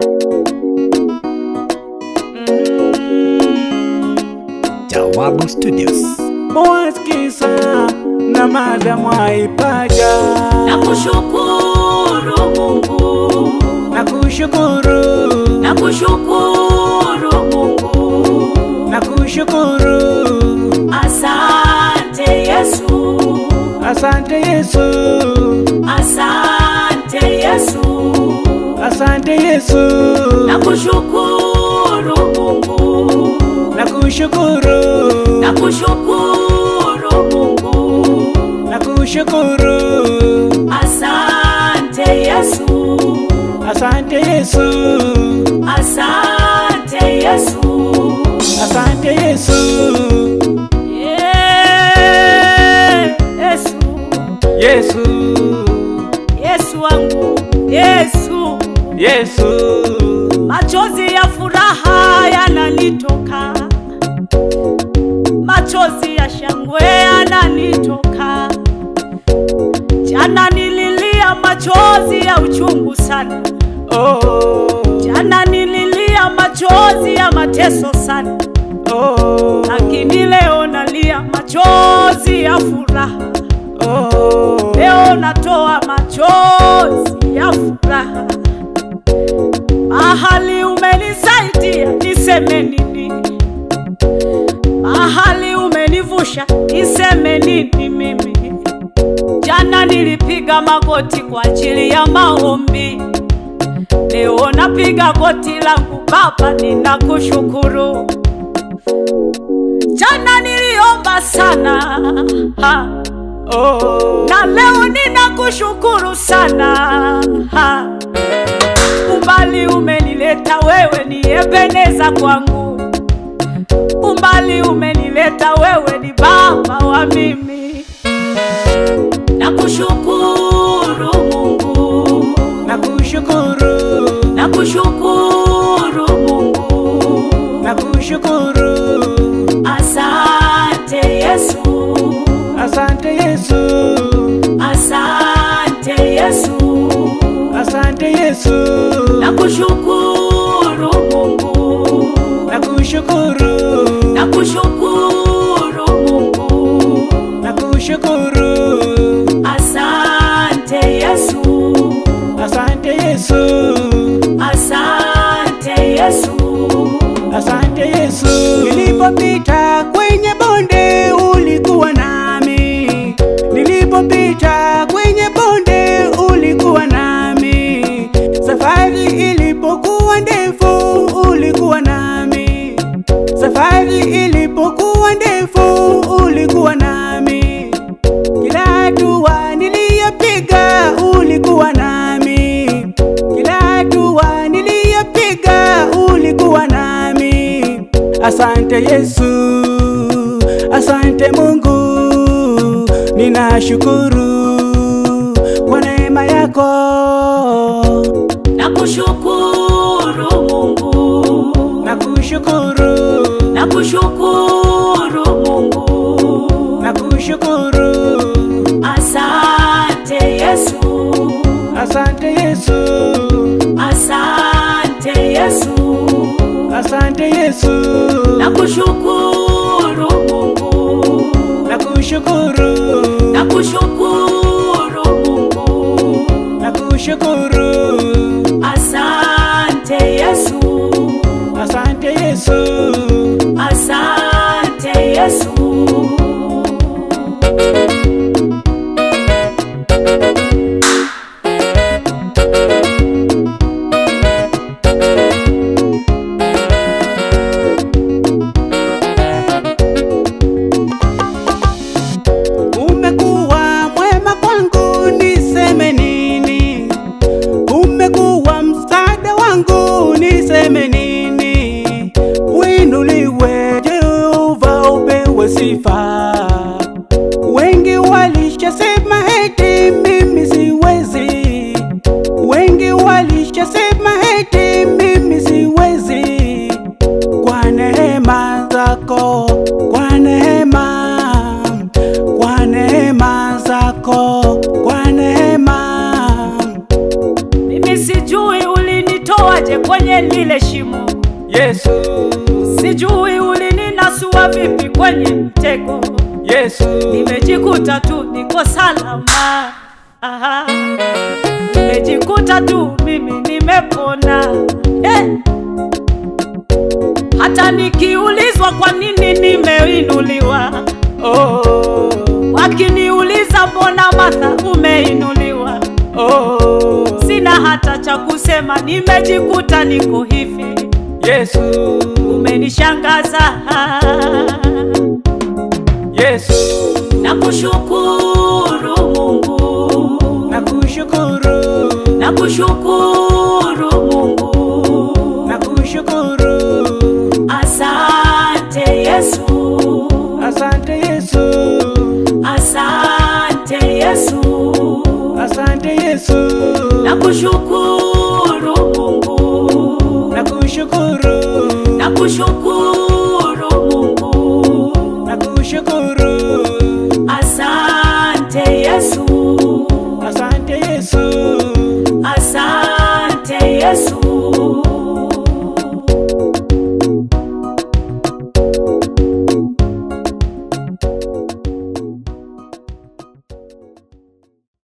Jawabu Studios. Mwaskisa na madamu aipaja na kushukuru Mungu, na kushukuru na kushukuru Mungu, na kushukuru asante Yesu, asante Yesu asante Yesu, asante Yesu na kushukuru Mungu, na kushukuru na kushukuru Mungu, na kushukuru asante Yesu, asante Yesu asante Yesu. asante Yesu Yeah, Yesu, Yesu Yesu wangu, Yesu, Yesu machozi ya furaha yananitoka, machozi ya shangwe yananitoka. Jana nililia machozi ya uchungu sana, oh jana nililia machozi ya mateso sana, oh lakini leo nalia machozi ya furaha. oh Leo natoa machozi ya furaha, mahali umenisaidia niseme nini? Mahali umenivusha niseme nini mimi? Jana nilipiga magoti kwa ajili ya maombi, leo napiga goti langu Baba, ninakushukuru. Jana niliomba sana ha oh na leo ninakushukuru sana ha. Umbali umenileta wewe ni Ebeneza kwangu, umbali umenileta wewe ni baba wa mimi. Nakushukuru Mungu, nakushukuru nakushukuru Mungu, nakushukuru asante Yesu, asante Yesu asante Yesu. asante Yesu Nakushukuru Mungu, nakushukuru nakushukuru Mungu, nakushukuru asante Yesu, asante Yesu asante Yesu. asante Yesu nilipopita kwenye bonde ulikuwa nami nilipopita kwenye bonde ulikuwa nami safari ilipokuwa ndefu ulikuwa nami safari ilipokuwa ndefu ulikuwa nami kila hatua niliyopiga ulikuwa nami kila hatua niliyopiga ulikuwa nami asante yesu asante mungu ninashukuru kwa neema yako Nakushukuru Mungu, nakushukuru nakushukuru Mungu, nakushukuru asante Yesu, asante yesu asante Yesu. asante yesu Nakushukuru Mungu, nakushukuru nakushukuru Mungu, nakushukuru asante Yesu, asante yesu asante Yesu. umekuwa mwema kwangu niseme nini umekuwa msaada wangu niseme nini winu kwenye lile shimo. Yesu, Sijui ulininasua vipi kwenye mtego, Yesu, nimejikuta tu niko salama. Aha. Nimejikuta tu mimi nimepona eh. Hata nikiulizwa kwa nini nimeinuliwa, oh, wakiniuliza mbona Martha umeinuliwa, oh, sina hata cha kusema, nimejikuta niko hivi. Yesu, Umenishangaza, Yesu, nakushukuru Mungu, nakushukuru, nakushukuru Mungu, nakushukuru, asante Yesu, asante Yesu, asante Yesu, asante Yesu, nakushukuru Mungu, nakushukuru, nakushukuru Mungu, nakushukuru,